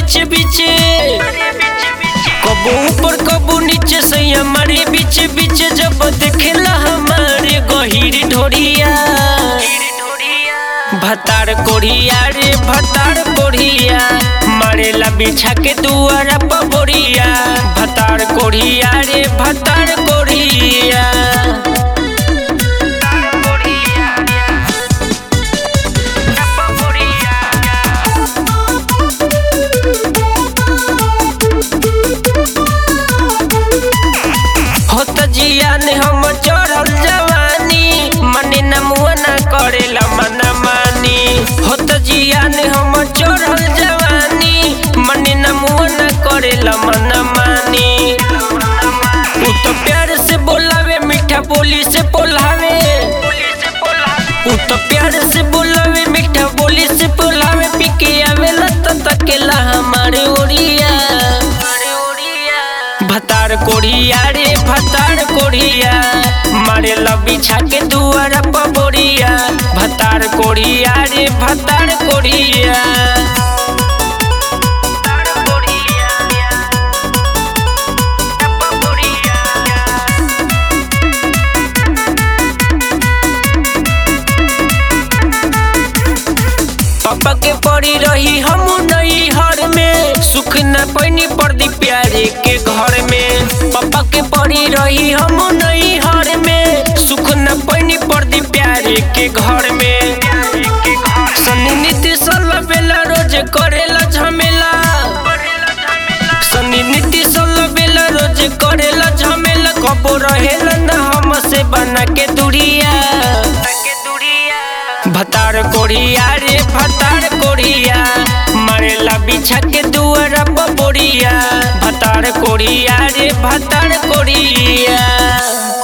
बीच बीच कबो ऊपर कबो नीचे से हमारे बीच बीच जब देखेला हमारे गहिर ढोरिया भतार कोढ़िया रे भतार कोढ़िया मारेला बिछा के दुआरा पबोरिया भतार कोढ़िया रे भतार कोढ़िया होत जिया ने हम चढ़ल जवानी मने न मुआ न करेला मन मानी होत जिया ने हम चढ़ल जवानी मने न मुआ न करेला मन मानी उ तो प्यार से बोलावे मीठा बोली से बोलावे उ तो प्यार से बोलावे मीठा बोली से बोलावे पिके आवेला त तकेला हमारे ओरिया भतार कोढ़िया रे भतार कोढ़िया मारे बिछा के दुआरा पबोरिया भतार कोढ़िया रे भतार कोढ़िया पापा के पड़ी रही हम नई हर में सुख न पैनी पड़दी प्यारे के घर में पापा के पड़ी रही हम नई हर में सुख न पैनी पड़दी प्यारे के घर में सनी नीति सोलह बेला रोज करेला झमेला सनी नीति सोलह बेला रोज करेला झमेला कबो रहेला न हम से बना के दूरिया भतार कोढ़िया रे भतार कोढ़िया मरेला बिछा के दुआरा पबोरिया भतार कोढ़िया रे भतार कोढ़िया